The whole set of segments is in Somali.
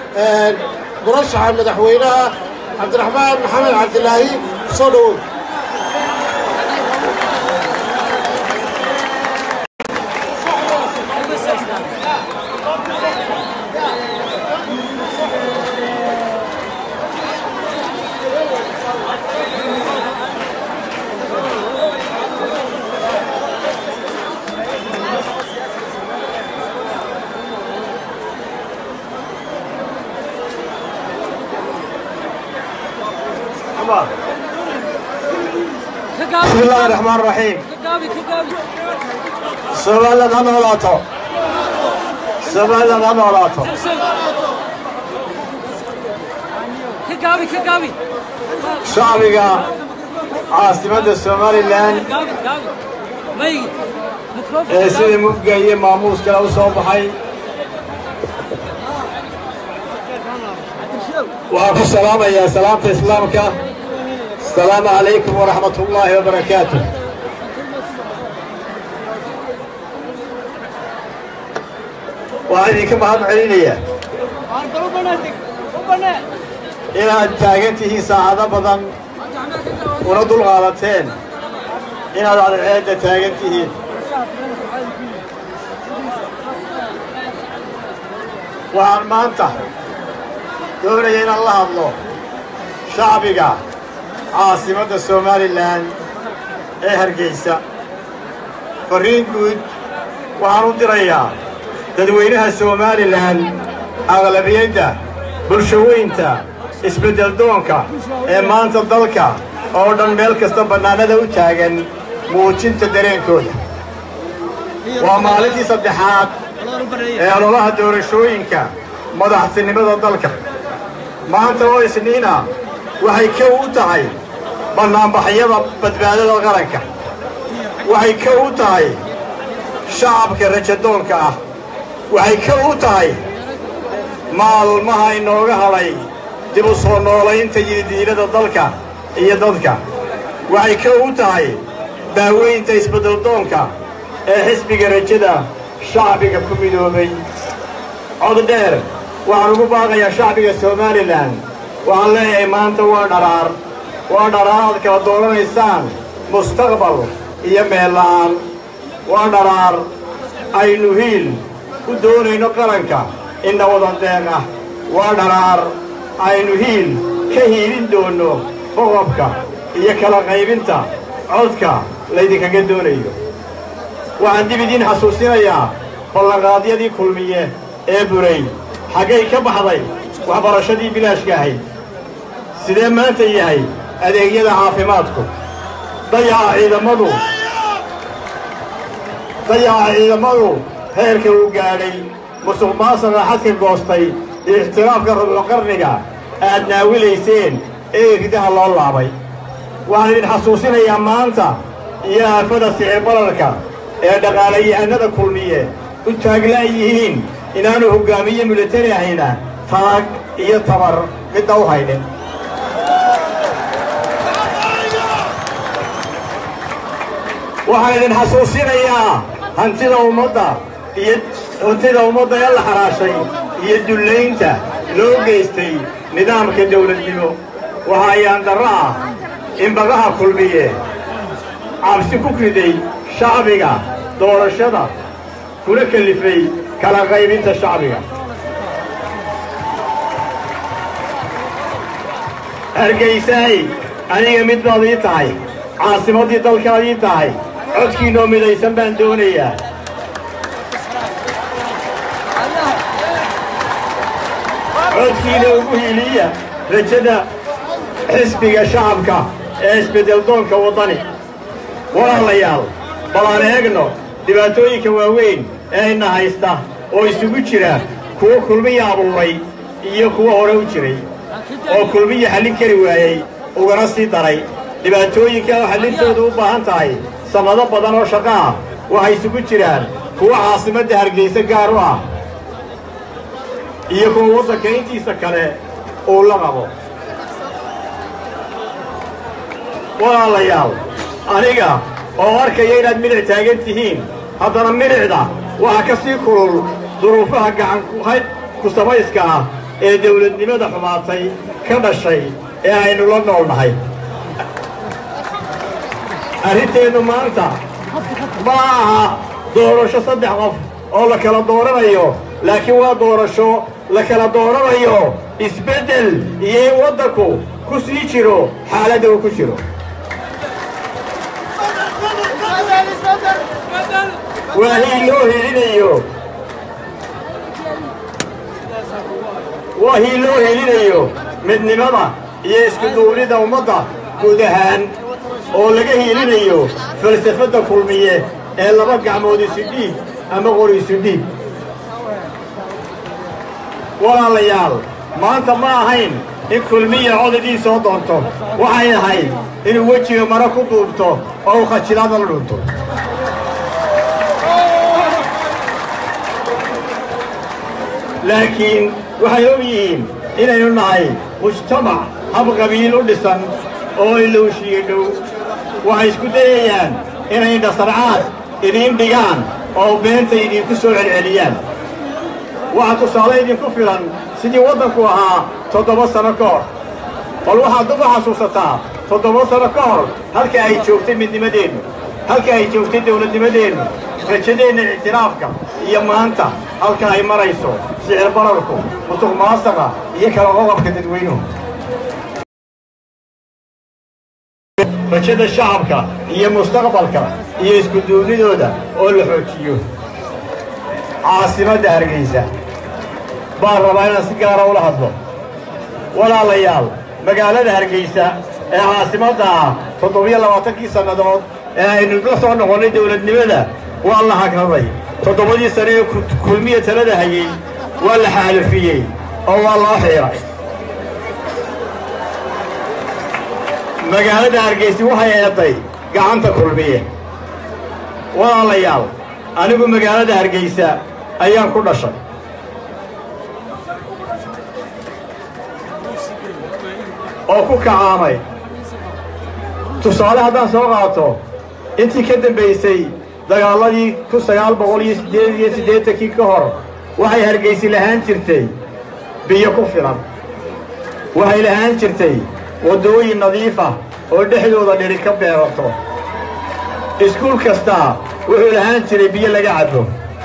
murashaxa madaxweynaha cabdiraxmaan maxamed cabdilaahi soo dhowow بسم الله الرحمن الرحيم سوالد ha noolaato soomaalilad ha noolaato shacbiga caasimadda somalilan ee sida mugga iyo maamuus kale u soo baxay waxaan ku salaamayaa salaamta islaamka asalaamu calaykum waraxmat ullaahi wabarakaatu waxaan idinka mahad celinayaa inaad taagan tihiin saacado badan una dulqaadateen inaad cadceedda taagan tihiin waxaan maanta doonaya inaan la hadlo shacbiga caasimadda somalilan ee hargeysa farriin guud waxaan u dirayaa dadweynaha somalilan aqlabiyadda bulshaweynta isbeddeldoonka ee maanta dalka oo dhan meel kasta bannaanada u taagan muujinta dareenkooda waa maalintii saddexaad ee ololaha doorashooyinka madaxtinimada dalka maanta oo isniina waxay kow u tahay bannaanbaxyada badbaadada qaranka waxay kow u tahay shacabka rajadoonka ah waxay kow u tahay maalmaha inooga hadhay dib u soo noolaynta yididiilada dalka iyo dadka waxay kow u tahay daaweynta isbeddeldoonka ee xisbiga rajada shacbiga ku midoobay cod dheer waxaan ugu baaqayaa shacbiga somalilan waxaan leeyahay maanta waa dharaar waa dharaar aad kala dooranaysaan mustaqbal iyo meel la'aan waa dharaar aynu hiil u doonayno qaranka inna wada deeq ah waa dharaar aynu hiil ka hiilin doonno boqobka iyo kala qaybinta codka laydinkaga doonayo waxaan dib idiin xasuusinayaa ballanqaadyadii kulmiye ee buray xaggay ka baxday waxbarashadii bilaashka ahayd sidee maanta yahay adeegyada caafimaadku dayaca ciidamadu dayaca ciidamadu heerka uu gaadhay musuq maasuqa xadka goostay iyo ixtiraafka rubuqarniga aad naawilayseen ee ridaha loo laabay waxaan idin xasuusinayaa maanta iyo aafada sicir balarka ee dhaqaalayahanada kulmiye u taaglaan yihiin inaanu hoggaamiye militari ahayna taag iyo tabar midna u haynin waxaan idin xasuusinayaa hantida ummadda iyo hantida ummadda ee la xaraashay iyo dullaynta loo geystay nidaamka dawladnimo waxa ayaan darro ah in bagaha kulmiye cabsi ku riday shacbiga doorashada kuna kelifay kala qaybinta shacbiga hargaysaay aniga mid baad ii tahay caasimaddii dalkaad ii tahay codkiinoo midaysan baan doonayaa codkiina ugu hiiliya rajada xisbiga shacabka ee isbeddeldoonka waddani walaalayaal bal aan eegno dhibaatooyinka waaweyn ee ina haysta oo isugu jira kuwo kulmiya abuuray iyo kuwo hore u jiray oo kulmiya xallin kari waayey ugana sii daray dhibaatooyinka oo xallintoodu u baahan tahay sannado badan oo shaqo ah waxay isugu jiraan kuwo caasimadda hargaysa gaar u ah iyo kuwa waddanka intiisa kale uu la qabo walaalayaal aniga oo arkaya inaad milic taagan tihiin haddana milicda waxaa ka sii kulul duruufaha gacan ku samayska ah ee dawladnimada xumaatay ka dhashay ee aynu la nool nahay arrinteennu maanta ma aha doorasho saddex qof oo la kala dooranayo laakiin waa doorasho la kala dooranayo isbeddel iyo in waddanku ku sii jiro xaaladda uu ku jiro waa hii loo helinayo waa hii loo helinayo midnimada iyo iskuduubnida ummadda guud ahaan oo laga hiilinayo falsafadda kulmiye ee laba gacmood isu dhiig ama qor isu dhiig walaalayaal maanta ma ahayn in kulmiya codadii soo doonto waxay ahayd inuu wejiga maro ku duubto oo uu khajilaada la dhunto laakiin waxay og yihiin inaynu nahay mujtamac hab qabiil u dhisan oo ilowshiyo dhow waxay isku dayayaan inay dhasarcaad idiin dhigaan oo beenta idinku soo celceliyaan waxaa tusaale idinku filan sidii waddanku ahaa toddoba sano ka hor bal waxaad dub u xasuusataa toddoba sano ka hor halka ay joogtay midnimadeennu halka ay joogtay dawladnimadeennu rajadeenna ictiraafka iyo maanta halka ay marayso sicir bararku musuq maasaqa iyo kala qoqobka dadweynuhu rajada shacabka iyo mustaqbalka iyo iskuduubnidooda oo la xoojiyo caasimadda hargaysa baan rabaa inaan si gaara ula hadlo walaalayaal magaalada hargaysa ee caasimadda ah toddobiyo labaatankii sannadood ee aynu la soo noqonnay dawladnimada waa la hagraday toddobadii sane ee kulmiya talada hayey waa la xaalufiyey oo waa loo xiiray magaalada hargaysi waxay eeday gacanta kulmiye walaalayaal anigu magaalada hargaysa ayaan ku dhashay oo ku kacaamay tusaale haddaan soo qaato intii ka dambaysay dagaaladii kun sagaal boqol iyo siddeed iyo siddeetankii ka hor waxay hargaysi lahaan jirtay biyo ku filan waxay lahaan jirtay waddooyin nadiif ah oo dhexdooda dhiri ka beerato iskuul kastaa wuxuu lahaan jiray biyo laga cabbo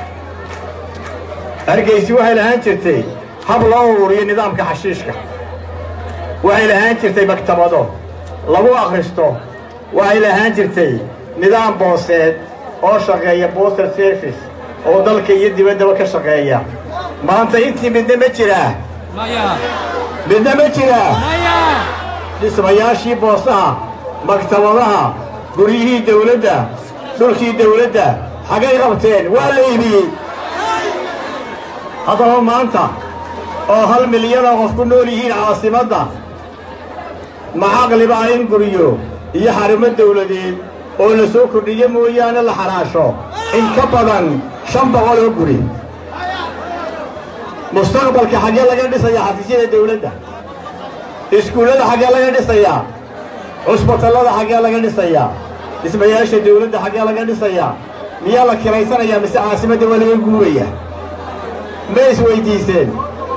hargaysi waxay lahaan jirtay hab loo ururiyo nidaamka xashiishka waxay lahaan jirtay maktabado lagu akhristo waxay lahaan jirtay nidaam booseed oo shaqeeya booster service oo dalka iyo dibaddaba ka shaqeeya maanta intii midna ma jiraa midna ma jiraa dhismayaashii boosaha maktabadaha guryihii dawladda dhulkii dawladda xaggay qabteen waa la iibiyey haddaba maanta oo hal milyan oo qof ku nool yihiin caasimadda macaqliba in guryo iyo xarumo dawladeed oo la soo kordhiyo mooyaane la xaraasho in ka badan shan boqol oo guri mustaqbalka xaggee laga dhisayaa xafiisyada dawladda iskuullada xaggee laga dhisayaa cusbatallada xaggee laga dhisayaa dhismayaasha dawladda xaggee laga dhisayaa miyaa la kiraysanayaa mise caasimadda waa laga guuraya ma isweyddiiseen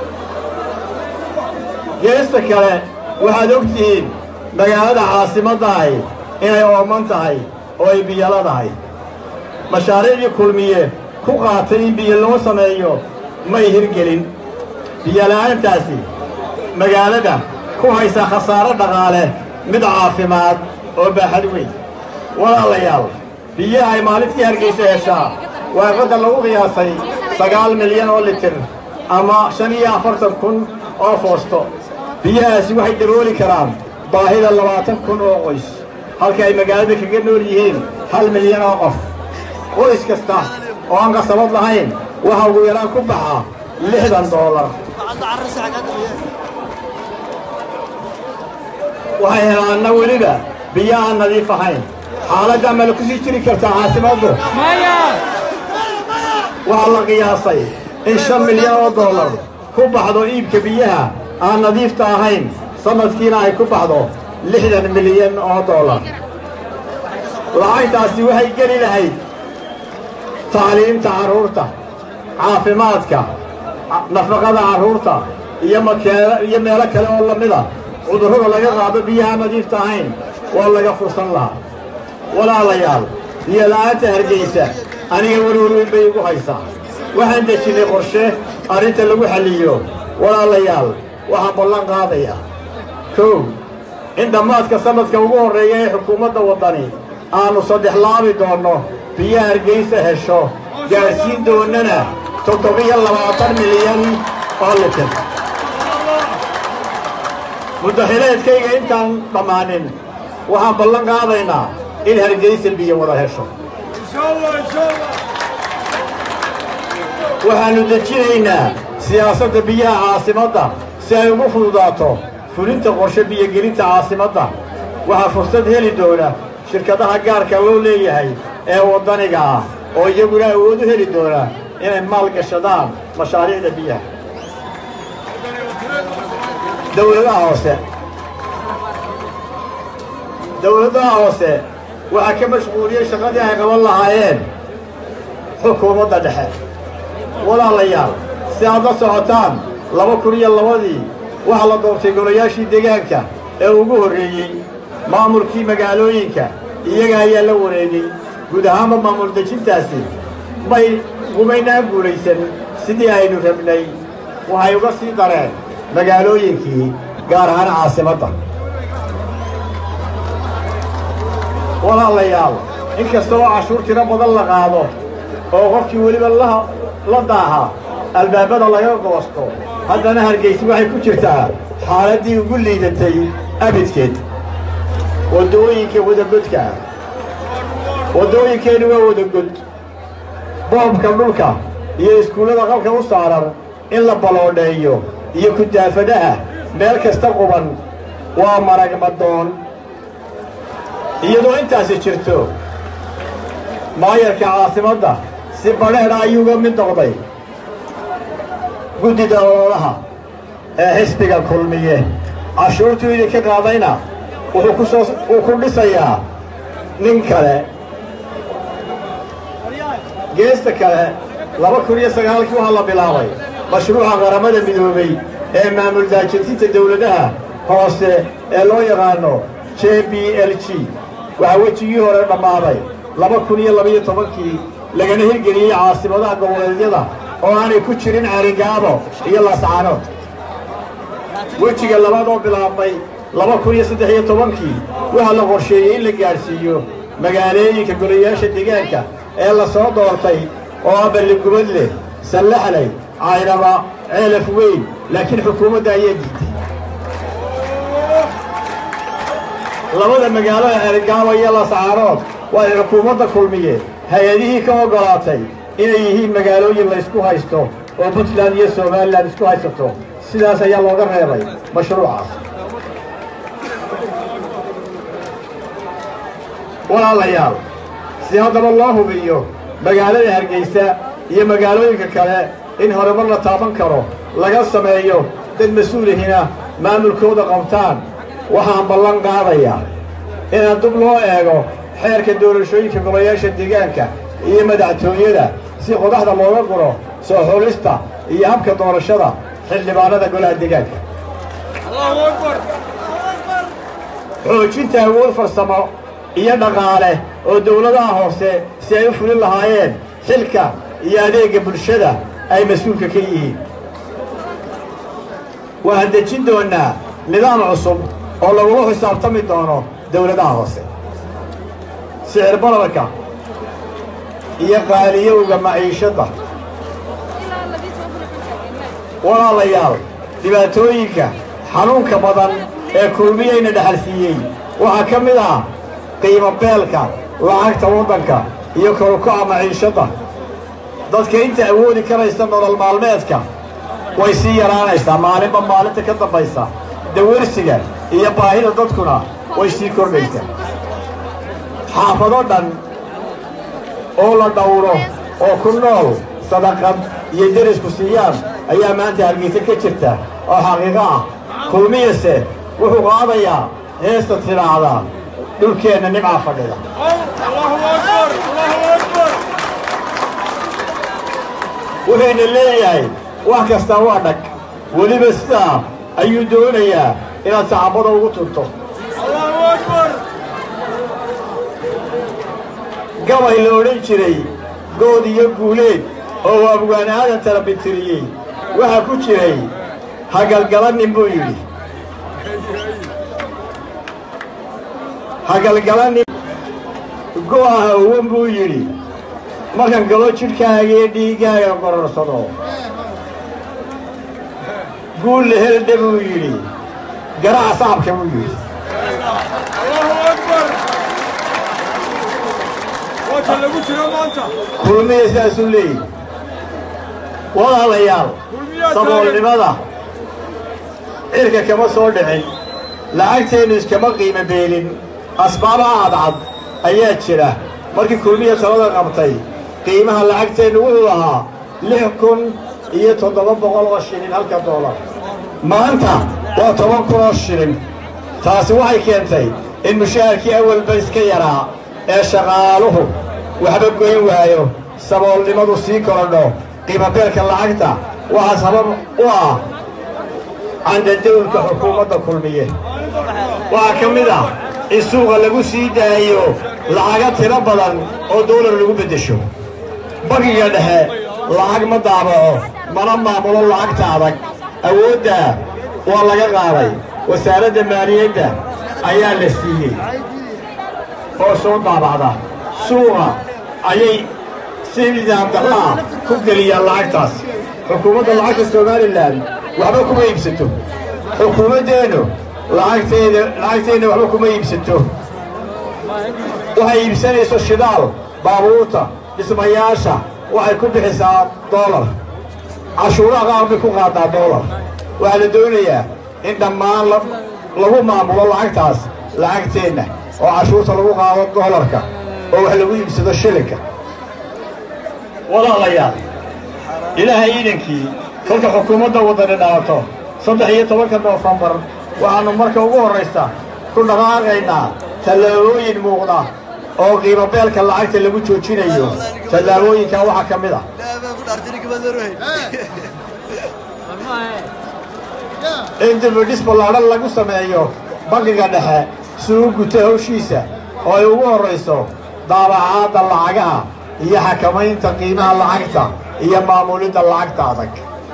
geesta kale waxaad og tihiin magaalada caasimaddahay inay ooman tahay oo ay biyoladahay mashaariicdii kulmiye ku qaatay in biyo loo sameeyo may hirgelin biyola'aantaasi magaalada ku haysa khasaaro dhaqaale mid caafimaad oo baaxad weyn walaalayaal biyaha ay maalintii hargaysa heshaa waa qadar lagu qiyaasay sagaal milyan oo litir ama shan iyo afartan kun oo foosto biyahaasi waxay dabooli karaan baahida labaatan kun oo qoys halka ay magaalada kaga nool yihiin hal milyan oo qof qoys kasta oo aan qasabad lahayn waxa ugu yaraan ku baxa lixdan doolar waxay helaanna weliba biyo aan nadiif ahayn xaaladdaa ma la ku sii jiri kartaa caasimaddu waxaa la qiyaasay in shan milyan oo doolar ku baxdo iibka biyaha aan nadiifta ahayn sanadkiina ay ku baxdo lixdan milyan oo doolar lacagtaasi waxay geli lahayd tacliimta carruurta caafimaadka nafaqada carruurta iyo makeelo iyo meelo kale oo lamida cudurrada laga qaado biyaha nadiifta ahayn waa laga fursan lahaa walaalayaal biyo la'aanta hargaysa aniga welwel weyn bay igu haysaa waxaan dejinnay qorshe arrinta lagu xalliyo walaalayaal waxaan ballan qaadayaa kow in dhammaadka sannadka ugu horreeya ee xukuumadda waddani aannu saddex laabi doonno biyo hargaysa hesho gaadhsiin doonnana toddobiyo labaatan milyan oo litir muddaxileedkayga intaan dhammaanin waxaan ballan qaadaynaa in hargaysa biyo wada hesho waxaannu dejinaynaa siyaasadda biyaha caasimadda si ay ugu fududaato fulinta qorshe biyogelinta caasimadda waxaa fursad heli doona shirkadaha gaarka loo leeyahay ee waddaniga ah oo iyaguna awood u heli doona inay maal gashadaan mashaariicda biyaha dawladaha hoose dawladaha hoose waxaa ka mashquuliyey shaqadii ay qaban lahaayeen xukuumadda dhexe walaalayaal si aad la socotaan laba kun iyo labadii waxaa la doortay golayaashii deegaanka ee ugu horreeyey maamulkii magaalooyinka iyaga ayaa la wareegay guud ahaanba maamul dejintaasi may gumaynaan guulaysan sidii aynu rabnay waxay uga sii dareen magaalooyinkii gaar ahaan caasimadda walaalayaal in kasta oo cashuur tiro badan la qaado oo qofkii weliba la daaha albaabada laga goosto haddana hargaysi waxay ku jirtaa xaaladdii ugu liidatay abidkeed waddooyinka wadagodka ah waddooyinkeennu waa wadagod boobka dhulka iyo iskuullada qalka u saaran in la baloodheeyo iyo kudaafadaha meel kasta quban waa maragmadoon iyadoo intaasi jirto maayarka caasimadda si badheedha ayuuga mid noqday guddida ololaha ee xisbiga kulmiye cashuurtuu idinka qaadayna wuxuu ku soo wuu ku dhisayaa nin kale geesta kale laba kun iyo sagaalkii waxaa la bilaabay mashruuca qaramada midoobey ee maamul daajintinta dawladaha hoose ee loo yaqaano j b l g waxaa wejigii hore dhammaaday laba kun iyo labaiyo tobankii lagana hirgeliyey caasimadaha goboleedyada oo aanay ku jirin carigaabo iyo laascaanood wejiga labaad oo bilaabmay laba kun iyo saddex iyo tobankii waxaa la qorsheeyey in la gaadhsiiyo magaalooyinka golayaasha deegaanka ee la soo doortay oo ah balligubadle sallaxley caynaba ceelaf weyn laakiin xukuumadda ayaa diiday labada magaalo ee cerigaabo iyo lascaarood waxay xukuumadda kulmiye hay-adihii ka oggolaatay inay yihiin magaalooyin laysku haysto oo puntland iyo somalilan isku haysato sidaas ayaa looga reebay mashruucaas walaalayaal si haddaba loo hubiyo magaalada hargaysa iyo magaalooyinka kale in horumar la taaban karo laga sameeyo dad mas-uulihina maamulkooda qabtaan waxaan ballan qaadayaa inaan dub loo eego xeerka doorashooyinka golayaasha deegaanka iyo madaxtooyada si qodaxda looga guro soo xulista iyo habka doorashada xildhibaanada golaha deegaanka xoojinta awood farsamo iyo dhaqaale oo dawladaha hoose si ay u fulin lahaayeen xilka iyo adeegga bulshada ay mas-uulka ka yihiin waxaan dejin doonnaa nidaam cusub oo lagula xisaabtami doono dawladaha hoose sicir bararka iyo qaaliyowga maciishadda walaalayaal dhibaatooyinka xanuunka badan ee kulmiyayna dhexalsiiyey waxaa ka mid ah qiimo beelka lacagta waddanka iyo korukaca maciishadda dadka inta awoodi karaysa nolol maalmeedka way sii yaraanaysaa maalinba maalinta ka dambaysa dawarsiga iyo baahida dadkuna way sii kordhaysaa xaafado dhan oo la dhawro oo ku nool sadaqad iyo derisku siiyaan ayaa maanta hargeysa ka jirta oo xaqiiqo ah kulmiyase wuxuu qaadayaa heesta tidhaahdaa dhulkeenna nimcaa fadhida wuxuyna leeyahay wax kastaa waa dhag weliba sidaa ayuu doonayaa inaad saxaabada ugu tunto gabay la odhan jiray good iyo guuleed oo abgaan aadan tarabitiriyey waxaa ku jiray hagalgalanin buu yidhi hagalgalanin go'aha uwan buu yidhi markan galo jidhkaaga iyo dhiiggaaga qororsado guul la heldhe buu yidhi garaca sacabka buu yidhi kulmiya sidaasuu leeyihi walaalayaal saboolnimada cirka kama soo dhicin lacagteennu iskama qiimo beelin asbaabaha cadcad ayaa jira markii kulmiya talada qabtay qiimaha lacagteennu wuxuu ahaa lix kun iyo toddoba boqol oo shilin halka doolar maanta waa toban kun oo shilin taasi waxay keentay in mushaharkii awalba iska yaraa ee shaqaaluhu waxba goyn waayo saboolnimadu sii korodho qiimabeelka lacagta waxaa sabab u ah candadawlka xukuumadda kulmiye waxaa ka mid ah in suuqa lagu sii daayo lacaga tiro badan oo dawlar lagu beddesho bangiga dhexe lacag ma daabaco mana maamulo lacagta adag awooddaa waa laga qaaday wasaaradda maaliyadda ayaa la siiyey oo soo daabacda suuqa ayay si nidaam darraa ku geliyaan lacagtaas xukuumadda lacagta somalilan waxba kuma iibsato xukuumaddeennu lacagteeda lacagteenna waxba kuma iibsato waxay iibsanayso shidaal baabuurta dhismayaasha waxay ku bixisaa doolar cashuuraha qaar bay ku qaadaa doolar waxaa la doonayaa in dhammaan lagu maamulo lacagtaas lacagteenna oo cashuurta lagu qaado doolarka oo wax lagu iibsado shilinka walaalayaal ilaahay iidankii kolka xukuumadda waddani dhalato saddex iyo tobanka noofembar waxaannu marka ugu horraysa ku dhaqaaqaynaa tallaabooyin muuqda oo qiimo beelka lacagta lagu joojinayo tallaabooyinkaa waxaa ka mid ah in dibidhis ballaadhan lagu sameeyo bangiga dhexe si uu guto hawshiisa oo ay ugu horrayso daabacaadda lacagaha iyo xakamaynta qiimaha lacagta iyo maamulidda lacagta adag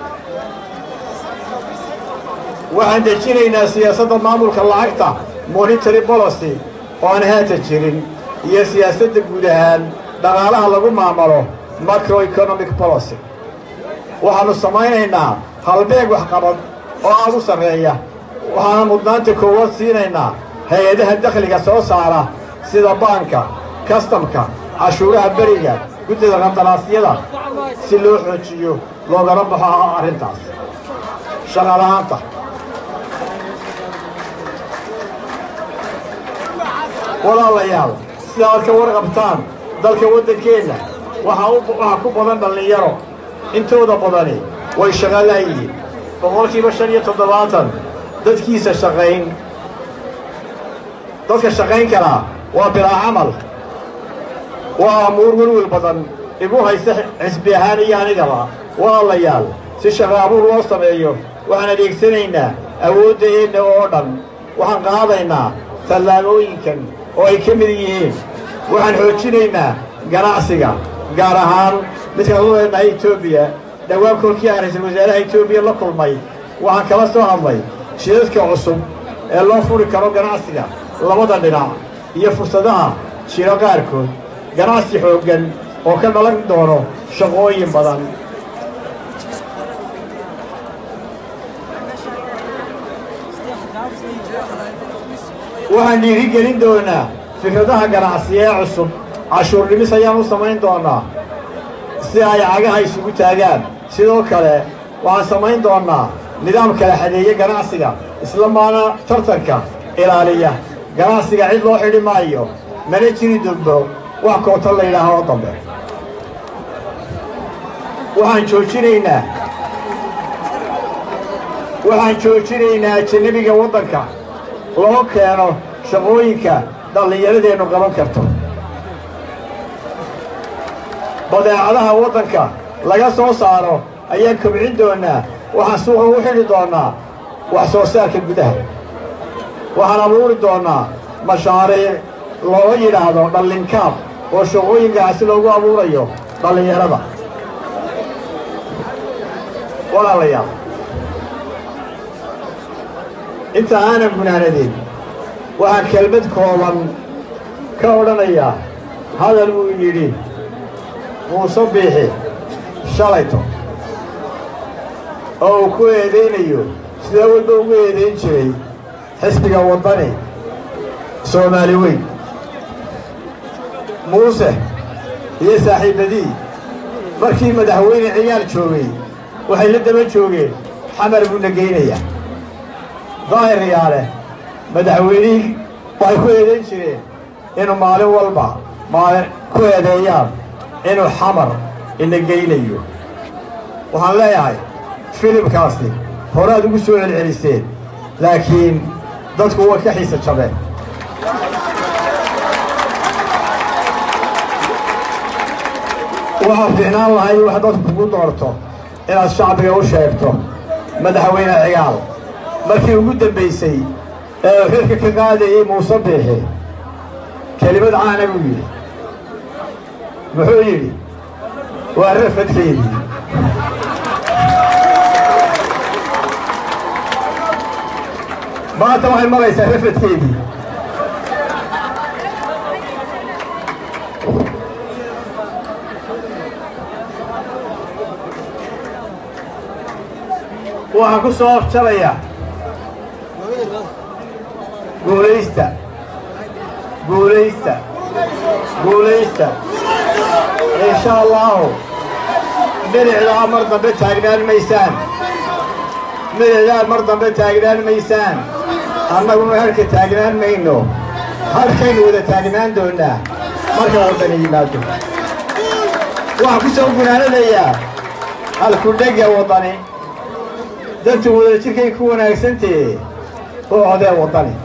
waxaan dejinaynaa siyaasadda maamulka lacagta monitary policy oo aan haata jirin iyo siyaasadda guud ahaan dhaqaalaha lagu maamulo macroeconomic policy waxaannu samaynaynaa halbeeg waxqabad oo aad u sarreeya waxaana mudnaanta koowaad siinaynaa hay-adaha dakhliga soo saara sida baanka kastamka cashuuraha beriga guddida qandaraasyada si loo xoojiyo loogana baxo arrintaas shaqala'aanta walaalayaal sida aad ka warqabtaan dalka waddankeenna waxaa ku badan dhallinyaro intooda badani way shaqo laayihiin boqolkiiba shan iyo toddobaatan dadkiisa shaqayn dadka shaqayn karaa waa bilaa camal waa amuur welwel badan igu haysta xisbi ahaan iyo anigaba walaalayaal si shaqo abuur loo sameeyo waxaan adeegsanaynaa awooddeenna oo dhan waxaan qaadaynaa tallaabooyinkan oo ay ka mid yihiin waxaan xoojinaynaa ganacsiga gaar ahaan midkaan u leenahay etoobiya dhowaan kolkii aan ra-iisul wasaaraha etoobiya la kulmay waxaan kala soo hadlay shidadka cusub ee loo furi karo ganacsiga labada dhinac iyo fursadaha jiro qaarkood ganacsi xooggan oo ka dhalan doono shaqooyin badan waxaan dhiirigelin doonaa fikradaha ganacsiye ee cusub cashuur dhimis ayaan u samayn doonnaa si ay cagaha isugu taagaan sidoo kale waxaan samayn doonnaa nidaam kala xadeeye ganacsiga isla maana tartanka ilaaliya ganacsiga cid loo xidhi maayo mana jiri dogbo wax koota la yidhaaha oo dambe waxaan joojinaynaa waxaan joojinaynaa ajanabiga waddanka loo keeno shaqooyinka dhallinyaradeennu qaban karto badeecadaha waddanka laga soo saaro ayaan kobcin doonaa waxaan suuqa ugu xidhi doonnaa wax soo saarka gudaha waxaan abuuri doonnaa mashaariic looga yidhaahdo dhallinkaab oo shaqooyinkaasi loogu abuurayo dhallinyarada walaalayaal inta aanan gunaanadin waxaan kelmad kooban ka odhanayaa hadal uu yidhi muuse biixi shalayto oo uu ku eedaynayo sidaa walba ugu eedayn jiray xisbiga waddani soomaali weyn muuse iyo saaxiibadii markii madaxweyne ciyaal joogay waxay la daba joogeen xamar buuna geynayaa daahir yaale madaxweynihii waxay ku eedayn jireen inuu maalin walba maalin ku eedeeyaan inuu xamar ina geynayo waxaan leeyahay filimkaasi horaad ugu soo celceliseen laakiin dadku way ka xiisa jabeen waxaa fiicnaan lahay wax dadku kugu doorto inaad shacbiga u sheegto madaxweyne cigaal markii ugu dambaysay ee xilka ka qaadayey muuse biixi kelimad caana buu yidhi muxuu yidhi waa rafadkeedii maanta waxay maraysaa rafadkeedii waxaan ku soo afjarayaa guulaysta guulaysta guulaysta insha allahu midicdaa mar dambe taagnaan maysaan midicdaa mar dambe taagnaan maysaan annaguna halka taagnaan mayno halkaynu wada taagnaan doonnaa marka waddani yimaado waxaan ku soo gunaanadayaa halkudhega waddani dadtu wada jirkay ku wanaagsantee oo codee waddani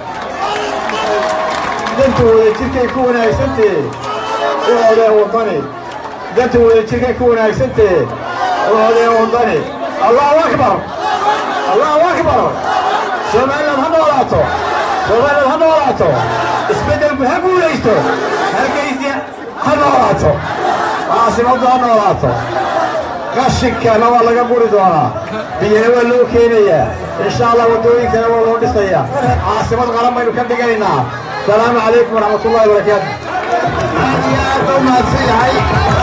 dadtu wada jirkay ku wanaagsantee oo codee waddani dadtu wada jirkay ku wanaagsantee oo codee waddani allahu akbar allahu akbar somaliland ha noolaato somaliland ha noolaato isbeddelku ha guulaysto hargeysa ha noolaato caasimaddu ha noolaato qashinkana waa laga guri doonaa biyana waa loo keenayaa insha allah waddooyinkana waa loo dhisayaa caasimad qaran baynu ka dhigaynaa asalaamu calaykum waraxmat ullahi barakaatu aad iyo aad baa umahadsan yahay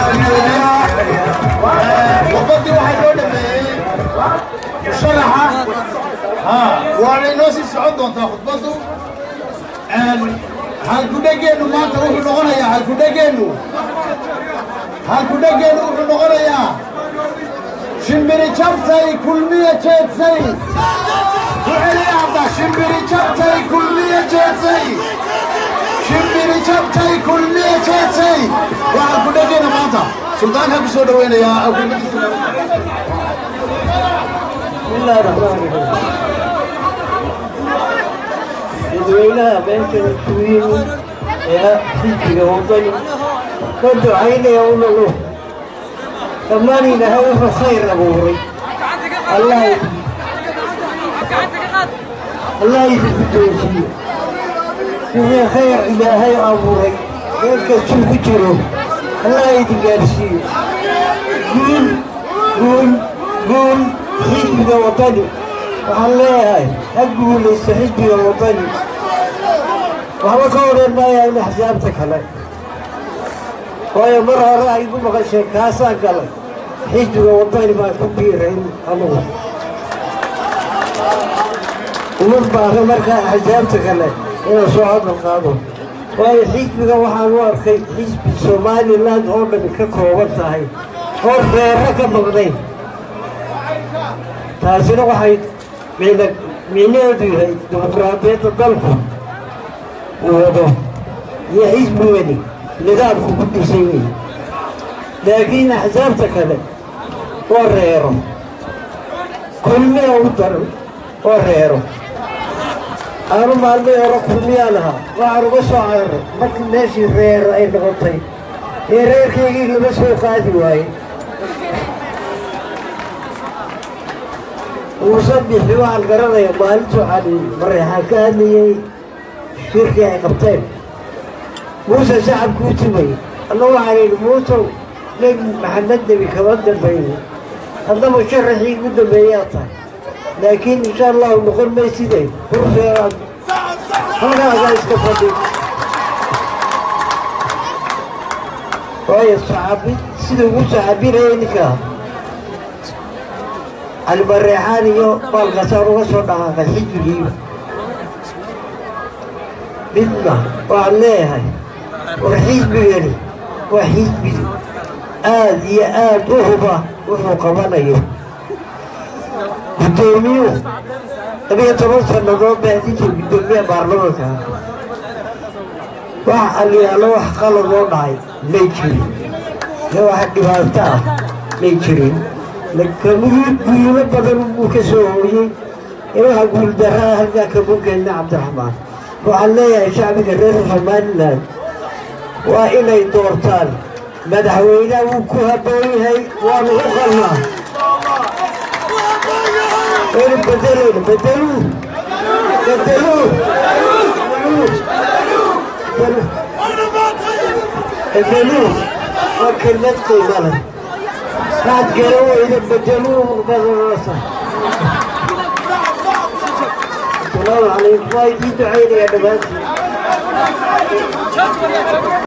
waddadii waxaa loo dhameeyey sharaxa waana inoo sii socon doontaa khudbaddu halkudhegeennu maanta wuxuu noqonayaa halkudhegeennu halkudhegeennu wuxuu noqonayaa shimbiri jabtay kulmiya jeedsay ku celiya hadda shimbiri jabtay kulmiya jeedsay shimbiri jabtay kulmiya jeedsay waa halkudhegeenna maanta suldaanka ku soo dhaweynayaa bismillahi raxmaani raxiim dadweynaha meeshan isugu yimid ee xisbiga waddani ka ducaynaya unagu dhammaan ilaahay wuxuu khayr abuuray allah allah idinku joojiyo wixii khayr ilaahay abuuray meel kastuu ku jiro allah idin gaarsiiyo guul guul guul xisbiga waddani waxaan leeyahay ha guulaysto xisbiga waddani waxba ka odhan maayaa in axsaabta kale waayo mar hore ay igu maqasheen kaasaan galay xisbiga waddani baan ku biirayn anugu uma baahno markaa axsaabta kale inaan soo hadal qaado waayo xisbiga waxaan u arkay xisbi somaliland oo dhami ka kooban tahay oo reero ka maqnayn taasina waxay micna micnaheedu yahay dimuqraadiyadda dalku uu wado iyo xisbigani nidaamku ku dhisan yahay laakiin axsaabta kale oo reero kulmiya u daran oo reero aanu maalmay hore kulmiyaan ahaa waxaan uga soo cararay markii meeshii reero ay noqotay ee reerkaygii lama soo qaadi waaye muuse bixi waxaan garanaya maalintuu cali mareexaan ka hadlayey shirkii ay qabteen muuse shacabku u tumay anna waxaan yidhi muusow nebi maxamed nebi kama dambeeye haddaba sharaxii ugu dambeeyaa tahay laakiin insha allahu noqon mayside furfeeraad halkaagaa iska fadhi waayo saxaabi sida ugu saxaabinaya ninkaa cali mareexaan iyo baalkaasaan uga soo dhaqaaqay xijrigiiba midna waxaan leeyahay war xisbigani waa xisbi aad iyo aad u huba wuxuu qabanayo guddoomiyuhu labiyo toban sannadood baa hadinta guddoomiyaha baarlamanka wax aliyaalo wax qalad oo dhacay may jirin iyo wax dhibaato ah may jirin lakamigii guulo badan buu ka soo hooyey in waxa guuldaraa halkaa kama gelina cabdiraxmaan waxaan leeyahay shacbiga reer somalilan waa inay doortaan madaxweynaha wuu ku habboon yahay waanu u qalnaa waynu bedelayna bedeluu bedeluu bedeluu waa kelmad qiimo leh waxaad garan weyda bedeluu muqdadoosa asalaamu calaykum waa idiin ducaynaya dhammaantiin